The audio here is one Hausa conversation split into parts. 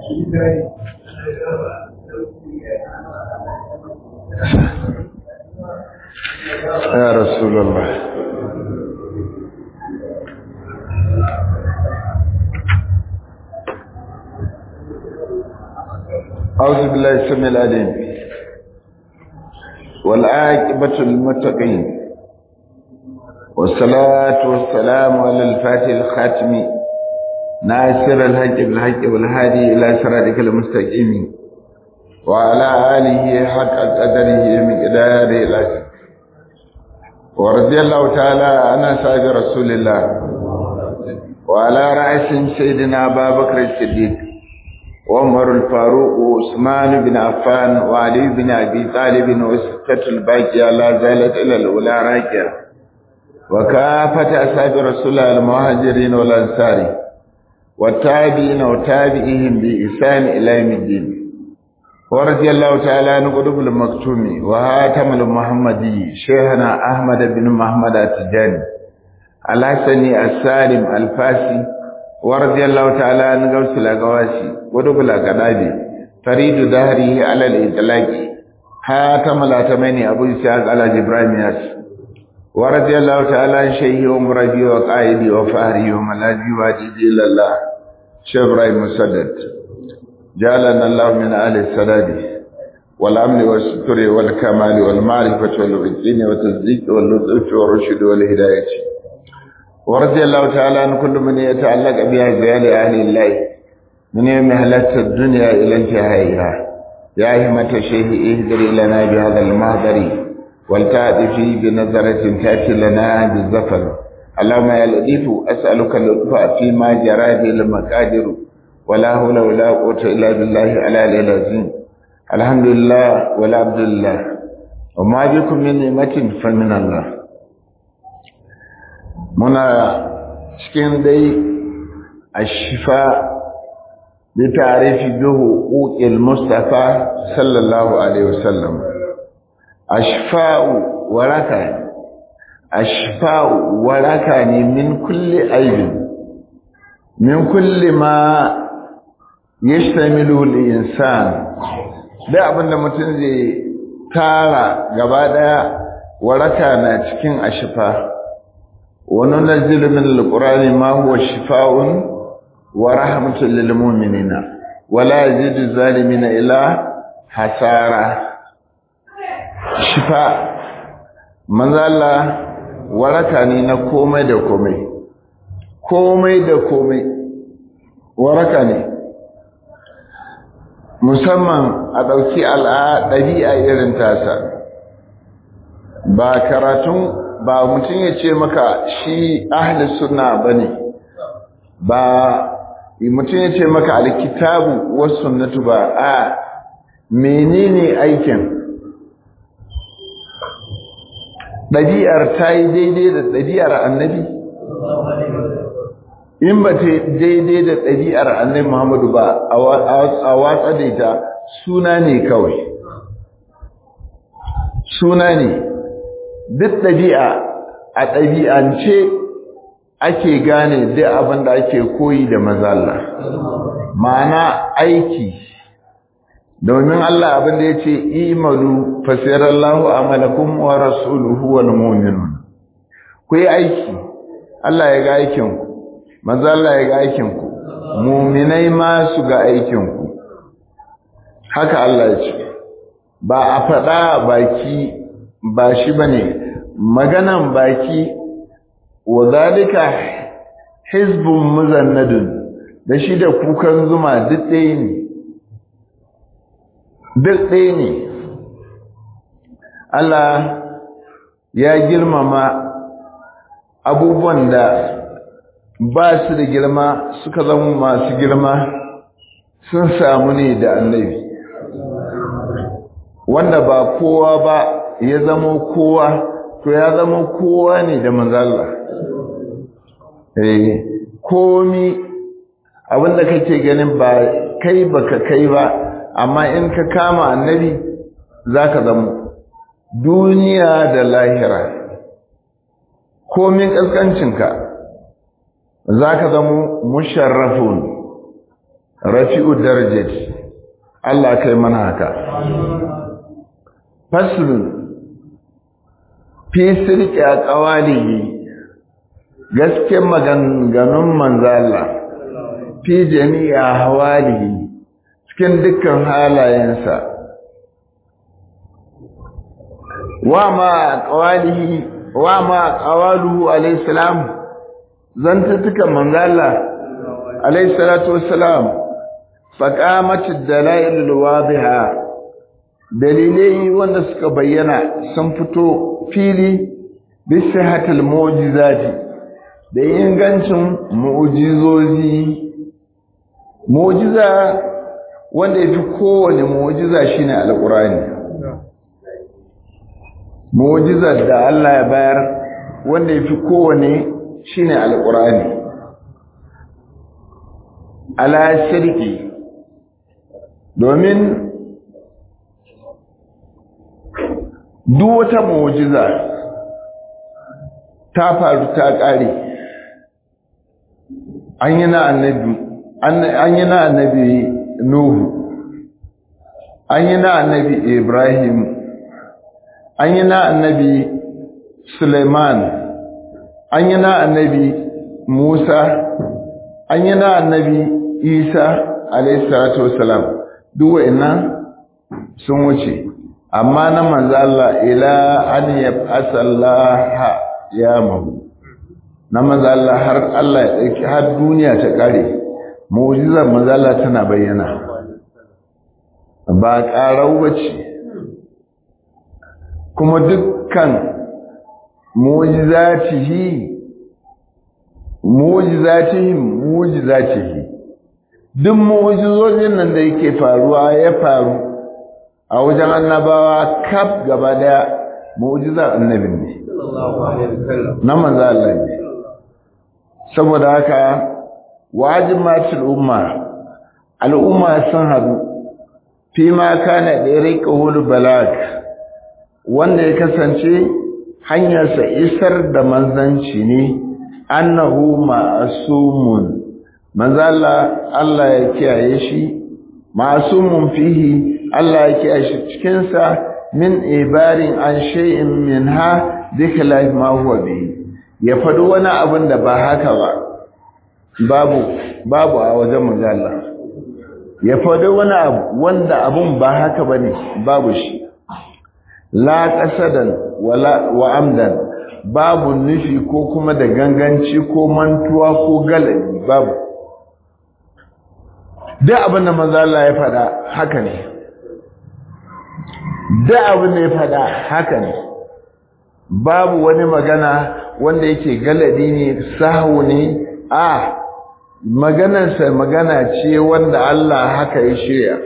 ya rasulullah أعوذ بالله السميع العليم والعاقبة للمتقين والصلاة والسلام على الفاتح الخاتم ناصر الحق بالحق والهادي إلى صراطك المستقيم وعلى آله حق قدره مقداره العظيم ورضي الله تعالى عن أصحاب رسول الله وعلى رأس سيدنا أبا بكر الصديق وعمر الفاروق وعثمان بن عفان وعلي بن أبي طالب وستة الباقية لا زالت إلى الأولى راكية وكافة أصحاب رسول الله المهاجرين والأنصار والتابعين وتابعيهم بإحسان إلى يوم الدين ورضي الله تعالى عن قلوب المكتوم وهاتم المحمدي شيخنا أحمد بن محمد التجاني الحسني السالم الفاسي ورضي الله تعالى عن غوث الأقواسي ودب الأقدابي فريد دهره على الإطلاق حاتم الأتمني أبو إسحاق على إبراهيم ياس ورضي الله تعالى عن شيخي ومربي وقائدي وفهري وملاذي واجدي إلى الله شيخ إبراهيم مسدد جعلنا الله من أهل السداد والأمن والستر والكمال والمعرفة والعزين والتصديق واللطف والرشد والهداية ورضي الله تعالى عن كل من يتعلق بأزيال أهل الله من يوم هلت الدنيا إلى انتهائها يا همة الشيخ اهدري لنا بهذا المهدر والتعطفي بنظرة تأتي لنا بالزفر اللهم يا لطيف أسألك اللطف فيما جرى به المقادر ولا حول ولا قوة إلا بالله على العظيم الحمد لله ولا عبد الله وما بكم من نعمة فمن الله muna cikin dai ashifa bi ta'rifi bi huquqil mustafa sallallahu alaihi wasallam ashfa'u waraka ashfa'u waraka ne min kulli aibin min kulli ma yashtamilu al-insan da abinda mutum zai tara gaba daya waraka na cikin ashfa وننزل من القرآن ما هو شفاء ورحمة للمؤمنين ولا يزيد الظالمين إلا حسارة شفاء من الله waraka ne na komai da komai komai da komai waraka ne musamman a ɗauki ɗabi'a irin tasa ba karatun ba mutum ya ce maka shi ahli sunna bane ba mutum ya ce maka alkitabu was sunnatu ba a menene aikin ɗabi'ar ta yi daidai da ɗabi'ar annabi in ba ta daidai da ɗabi'ar annabi muhammadu ba a watsa da ita suna ne kawai suna ne duk ɗabi'a a ɗabi'ance ake gane duk abin da ake koyi da mazalla ma'ana aiki domin Allah abin da ya ce imalu fasirallahu amalakum wa rasuluhu wal mu'minun ku yi aiki Allah ya ga aikinku mazalla ya ga aikinku muminai ma su ga aikinku haka Allah ya ce ba a faɗa baki ba shi ba ne maganan baki wa zalika hizbun muzannadun da shi da kukan zuma duk ɗaya ne duk ɗaya ne Allah ya girmama abubuwan da ba su da girma suka zama masu girma sun samu ne da annabi wanda ba kowa ba ya zama kowa to ya zama kowa ne da manzalla eh komi abinda kake ganin ba kai baka kai ba amma in ka kama annabi zaka zama duniya da lahira komin kaskancinka zaka zama musharrafun rafi'u darajat Allah kai mana haka faslun fi sirki a ƙawalihi gasken maganganun manzala fi jami'a hawalihi cikin dukkan halayensa wa ma ƙawalihi wa ma ƙawaluhu alaihissalam zantattukan manzala alaihissalatu wassalam faƙamacin dalailul wadiha dalilai wanda suka bayyana sun fito fili bisa hatal mu'jizati da ingancin mu'jizozi mu'jiza wanda yafi kowane mu'jiza shine alqur'ani mu'jizar da Allah ya bayar wanda yafi kowane shine alqur'ani ala shirki domin duk wata mu'jiza ta faru ta ƙare an yi na annabi an yi na annabi nuhu an yi na annabi ibrahim an yi na annabi suleiman an yi na annabi musa an yi na annabi isa alayhi salatu wasalam duk wa'annan sun wuce amma na manzo Allah ila an yab'asa Allah ya mahu na manzo Allah har Allah ya dauki har duniya ta kare mu'jizar manzo Allah tana bayyana ba karau bace kuma dukkan mu'jizatihi mu'jizatihi mu'jizatihi duk mu'jizojin nan da yake faruwa ya faru a wajen annabawa kaf gaba daya mu'jizar annabin ne na manzo Allah ne saboda haka wajibatul umma al'umma sun hadu fi ma kana dariqul balag wanda ya kasance hanyarsa isar da manzanci ne annahu ma'sumun manzo Allah Allah ya kiyaye shi ma'sumun fihi Allah ya kiyaye shi cikin sa min ibarin an shay'in minha dikla ma huwa bi ya faɗi wani abin da ba haka ba babu babu a wajen manzo Allah ya faɗi wani abu wanda abun ba haka bane babu shi la qasadan wala wa amdan babu nufi ko kuma da ganganci ko mantuwa ko galabi babu duk abin da manzo Allah ya faɗa haka ne duk abin da ya faɗa haka ne babu wani magana wanda yake galadi ne sahu ne a maganarsa magana ce wanda Allah haka ya shirya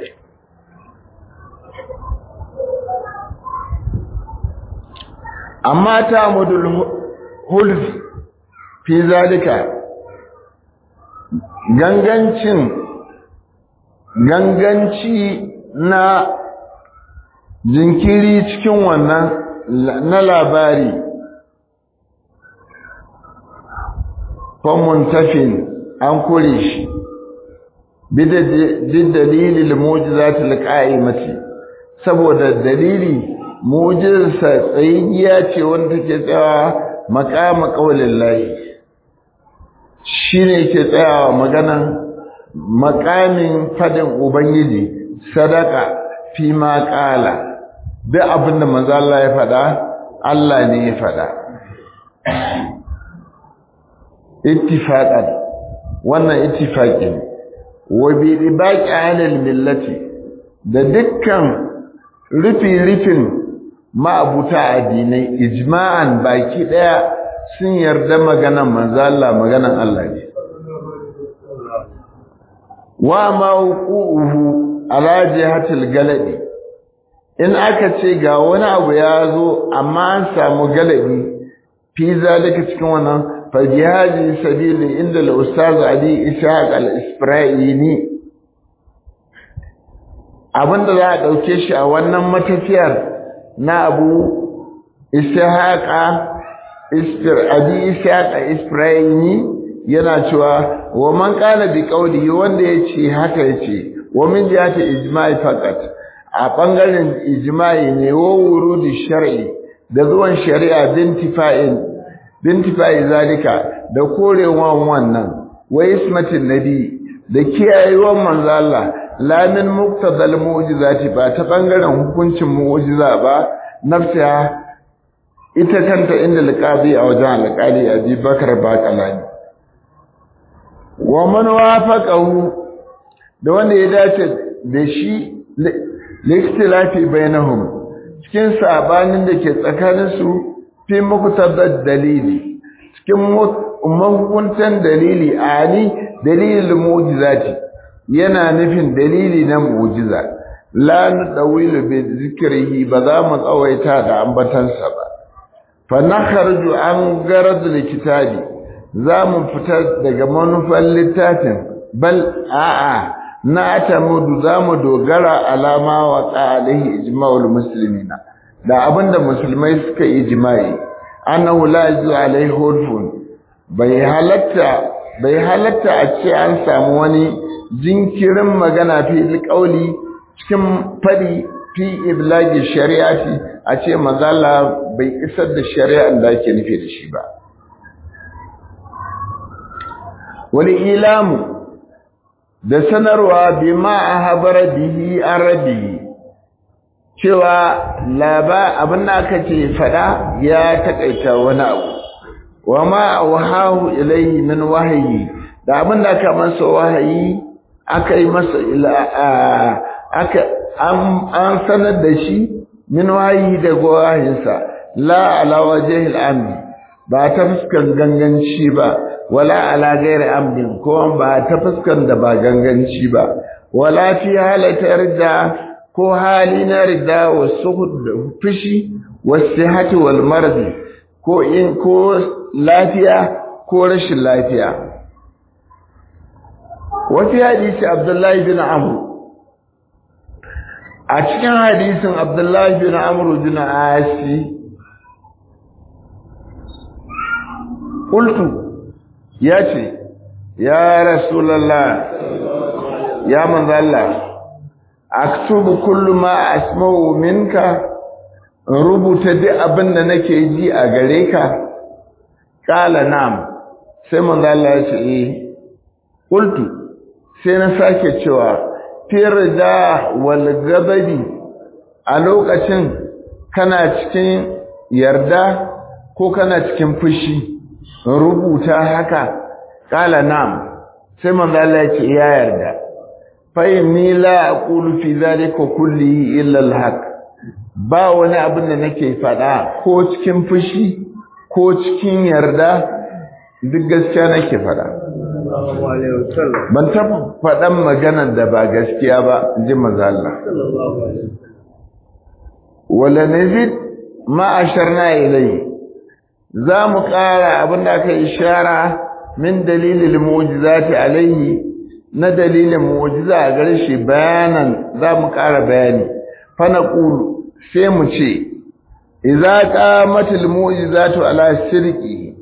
amma ta mudul hulf fi zalika gangancin ganganci na jinkiri cikin wannan na labari famun tafin an kure shi bid dalilil mu'jizatil qa'imati saboda dalili mu'jizarsa tsayayya ce wanda take tsayawa maqama qaulillahi shine ke tsayawa maganan maqamin fadin ubangiji sadaka fi ma qala duk abinda manzo Allah ya faɗa Allah ne ya faɗa ittifaqan wannan ittifaqi ne wa bi ribaqi alal millati da dukkan rufi rufin ma'abuta addinai ijma'an baki daya sun yarda maganan manzo Allah maganan Allah ne wa mawquhu ala jihatil galadi in aka ce ga wani abu ya zo amma an samu galabi fi zalika cikin wannan fa jihadi sabili inda al-ustaz Ali Ishaq al-Isfirayini abinda za a dauke shi a wannan matafiyar na Abu Ishaq Isfir Abi Ishaq al-Isfirayini yana cewa wa man qala bi qawli wanda yace haka yace wa min jihati ijma'i faqat a bangaren ijma'i ne wa wurudi shar'i da zuwan shari'a bintifa'in bintifa'i zalika da korewan wannan wa ismatin nabi da kiyayewan manzo Allah la min muqtadal mu'jizati ba ta bangaren hukuncin mu'jiza ba nafsiha ita kanta inda alqabi a wajen alqali Abi Bakar Baqalani wa man wafaqahu da wanda ya dace da shi likhtilafi bainahum cikin sabanin da ke tsakanin su fi muqtadad dalili cikin mahukuntan dalili ani dalilin mu'jizati yana nufin dalili na mu'jiza la nadawilu bi zikrihi ba za mu tsawaita da ambatansa ba fa nakhruju an garad likitabi za mu fita daga manufan littafin bal a'a na tamudu za mu dogara alama wa alaihi ijma'ul muslimina da abinda musulmai suka ijma'i annahu la yazu alaihi hurfun bai halatta bai halatta a ce an samu wani jinkirin magana fi alƙauli cikin fadi fi iblagi shari'ati a ce mazala bai isar da shari'ar da ake nufi da shi ba wani ilamu da sanarwa bi ma a habara bihi an rabi cewa laba abin da aka ce fada ya takaita wani abu wa ma wahahu ilayhi min wahayi da abin da aka masa wahayi aka yi masa aka an sanar da shi min wahayi da wahayinsa la ala wajhil amdi ba ta fuskan ganganci ba wala ala ghairi amdin ko ba ta fuskan da ba ganganci ba wala fi halata rida ko hali na rida wa suhud da fushi wasihati wal mardi ko in ko lafiya ko rashin lafiya wafi hadisi abdullahi bin amr a cikin hadisin abdullahi bin amr bin asi qultu yace ya rasulullah ya manzo Allah aktubu kullu ma asma'u minka rubuta duk abin da nake ji a gare ka kala nam sai manzo Allah ya ce eh qultu sai na sake cewa firda wal gababi a lokacin kana cikin yarda ko kana cikin fushi rubuta haka kala nam sai manzo Allah ya ce ya yarda fa inni la aqulu fi dhalika kullihi illa al-haq ba wani abin da nake faɗa ko cikin fushi ko cikin yarda duk gaskiya nake faɗa ban taɓa faɗan maganar da ba gaskiya ba ji maza Allah wala nazid ma asharna ilai za mu ƙara abin da aka ishara min dalilin mu'jizati alaihi na dalilin mu'jiza a gare shi bayanan za mu ƙara bayani fa naqulu sai mu ce idza qamatil mu'jizatu ala sirqi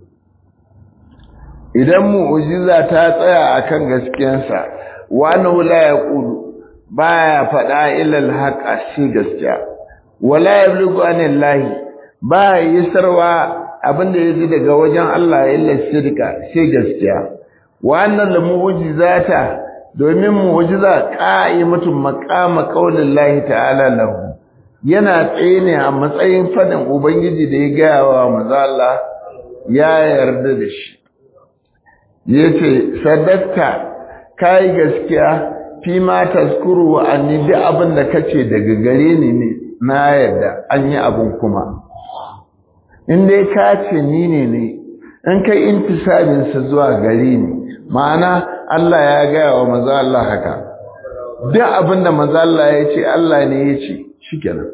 idan mu'jiza ta tsaya akan gaskiyarsa wa annahu la yaqulu baya fada illa al-haq shi gaskiya wala yabligu anillahi ba yisarwa abinda yaji daga wajen Allah illa sirqa sai gaskiya wa annal mu'jizata domin mu'jiza qa'imatun maqama qaulillahi ta'ala lahu yana tsaye ne a matsayin fadin Ubangiji da ya gaya wa mazala ya yarda da shi. Ya ce, Sadakta, ka yi gaskiya fi ma taskuru wa anni duk abin da ka ce daga gare ni ne na yarda an yi abin kuma. In dai ka ce ni ne ne, in kai intisabinsa zuwa gare ni, ma'ana Allah ya gaya wa maza Allah haka. Duk abin da maza Allah ya ce Allah ne ya ce, shikenan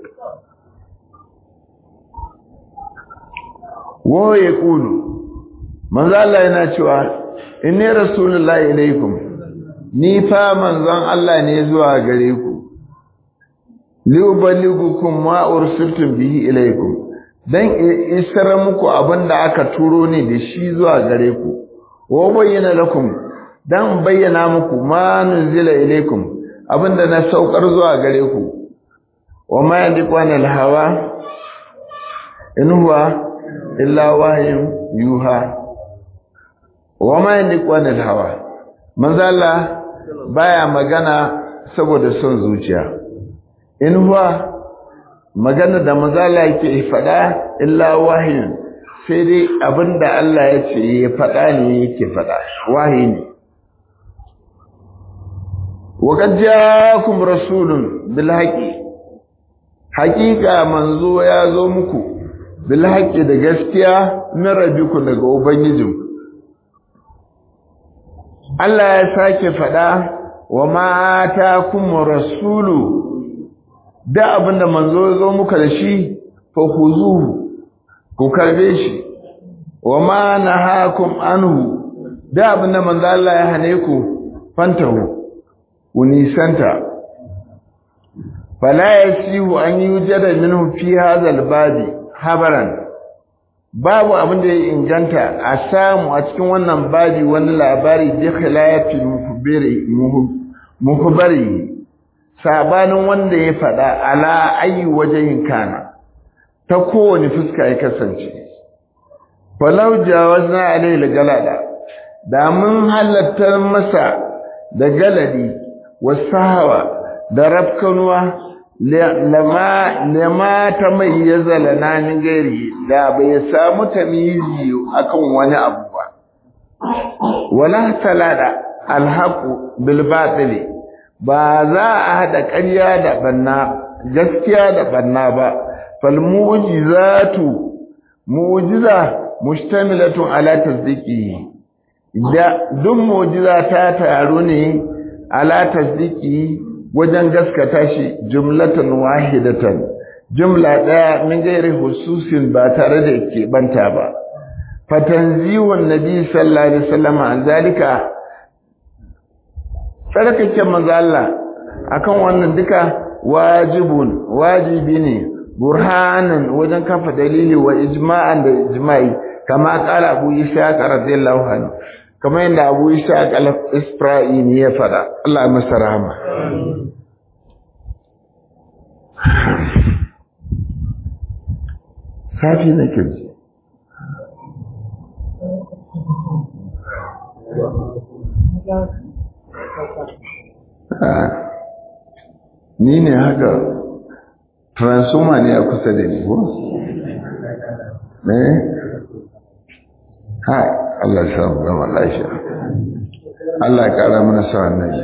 wa ya kulu manzo Allah yana cewa inni rasulullahi ilaikum ni fa manzon Allah ne zuwa gare ku li uballighukum ma ursiltum bihi ilaikum dan isar muku abinda aka turo ne da shi zuwa gare ku wa bayyana lakum dan bayyana muku ma nuzila ilaykum abinda na saukar zuwa gare ku wa ma yandiqu anil hawa in huwa illa wahyun yuha wa ma yandiqu anil hawa manzo Allah baya magana saboda son zuciya in huwa magana da manzo Allah yake faɗa illa wahyun sai dai abinda Allah ya ce ya faɗa ne yake faɗa wahayi ne وقد جاءكم رسول بالحق حقيقة منزو ya zo muku bil haqqi da gaskiya min rabbikum daga ubangijin Allah ya sake fada wa ma atakum rasulu da abinda manzo ya zo muka da shi fa khuzuhu ku karbe shi wa ma nahakum anhu da abinda manzo Allah ya hane ku fantahu unisanta fala yasihu an yujada minhu fi hadha albadi habaran babu abin da ya inganta a samu a cikin wannan babi wani labari bi khilafi muhbiri muhbari sabanin wanda ya faɗa ala ayi wajen kana ta kowane fuska ya kasance falau jawazna alayhi galada da mun halatta masa da galadi wasahawa da rafkanuwa lama ta mai ya zalana ni gari da bai samu tamizi akan wani abu ba wala talada alhaqu bil batili ba za a hada ƙarya da banna gaskiya da banna ba fal mu'jizatu mu'jiza mushtamilatun ala tasdiqi da duk mu'jiza ta taru ne ala tasdiki wajen gaskata shi jumlatan wahidatan jumla daya min gairi hususin ba tare da ke banta ba fatanziwun nabi sallallahu alaihi wasallam an zalika sarkake manzo Allah akan wannan duka wajibun wajibi ne burhanan wajen kafa dalili wa ijma'an da ijma'i kama kala abu isa radiyallahu anhu kamar yadda abu isa al-isra'ini ya fada Allah ya masa rahama safi na kirji ni ne haka transformer ne a kusa da ni ko? eh hai Allah ya samu gama lafiya Allah ya kara mana sa annabi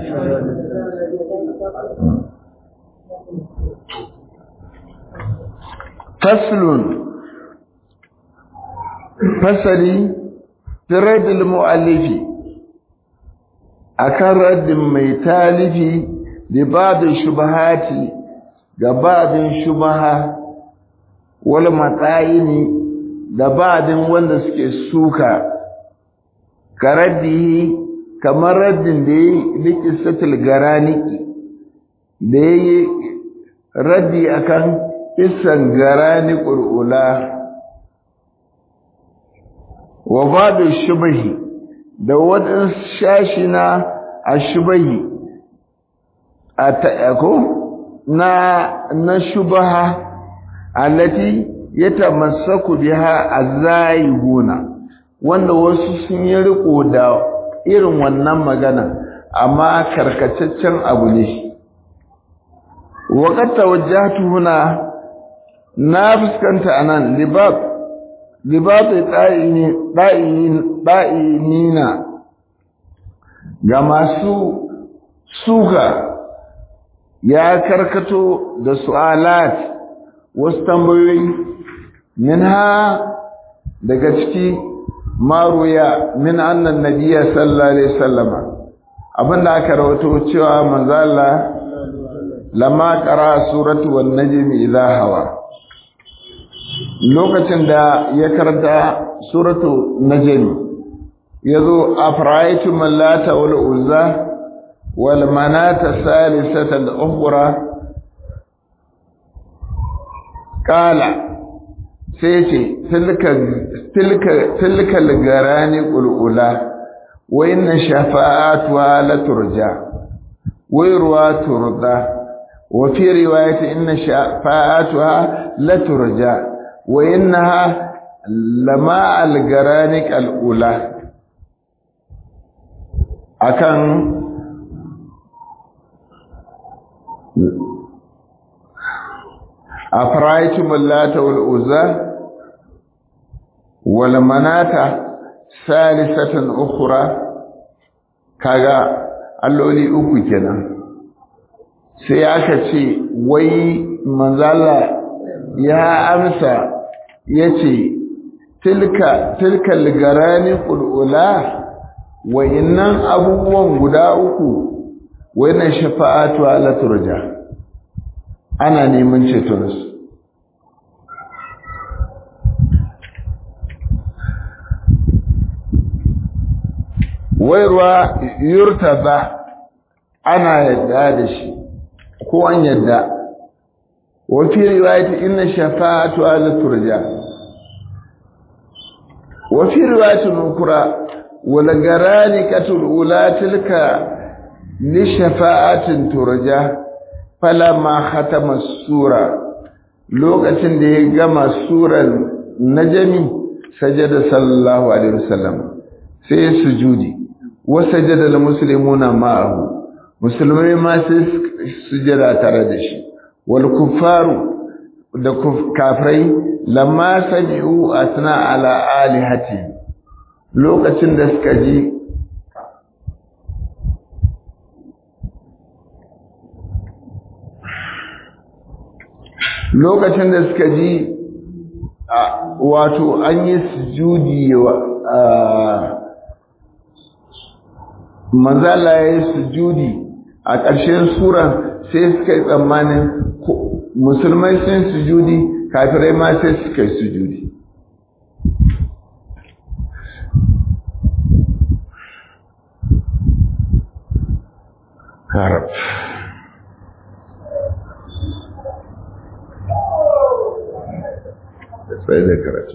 faslun fasali fi raddil mu'allifi akan raddin mai talifi da babin shubahati ga babin shubaha wal matsayini da babin wanda suke suka ka raddihi kamar raddin da ya yi likisatul garaniki da ya yi raddi akan kisan garani ƙul'ula wa babin shubahi da waɗansu shashi na a shubahi a ta'ako na na shubaha allati yatamassaku biha azaihuna wanda wasu sun yi riko da irin wannan magana amma karkataccen abu ne waqad tawajjahtu huna na fuskanta anan libab libab da'ini da'inina ga masu suka ya karkato da su'alat wasu tambayoyi minha daga ciki maruya min annan nabiyya sallallahu alaihi wasallama abinda aka rawato cewa manzo Allah lamma qara suratu wan najmi idha hawa lokacin da ya karanta suratu najmi yazo afra'aytum lata wal uzza wal manata salisata al ukhra qala sai ce tilka tilka tilka garani qulula wa inna shafa'atuha la turja wa yurwa turda wa fi riwayati inna shafa'atuha la turja wa innaha lama al-garanik al-ula akan أفرأيتم اللات والعزى والمناة ثالثة أخرى كاغا alloli uku kenan sai aka ce wai manzala ya amsa ya ce tilka tilka ligarani ƙul'ula wa innan abubuwan guda uku wannan shafa'atu ala turja ana neman cetonsu wairuwa yurtaza ana yadda da shi ko an yadda wafi riwayati inna shafa'atu ala turja wafi riwayatin ukura wal garanikatul ula tilka li shafa'atin turja falama khatama sura lokacin da ya gama suran najmi sajada sallallahu alaihi wasallam sai sujudi wasajada al muslimuna ma'ahu musulmai ma sai sujada tare da shi wal kuffaru da kafirai lamma sami'u asna ala alihati lokacin da suka ji lokacin da suka ji wato an yi sujudi wa manzala ya yi sujudi a ƙarshen suran sai suka yi tsammanin musulmai sun sujudi kafirai ma sai suka yi sujudi harab sai da karatu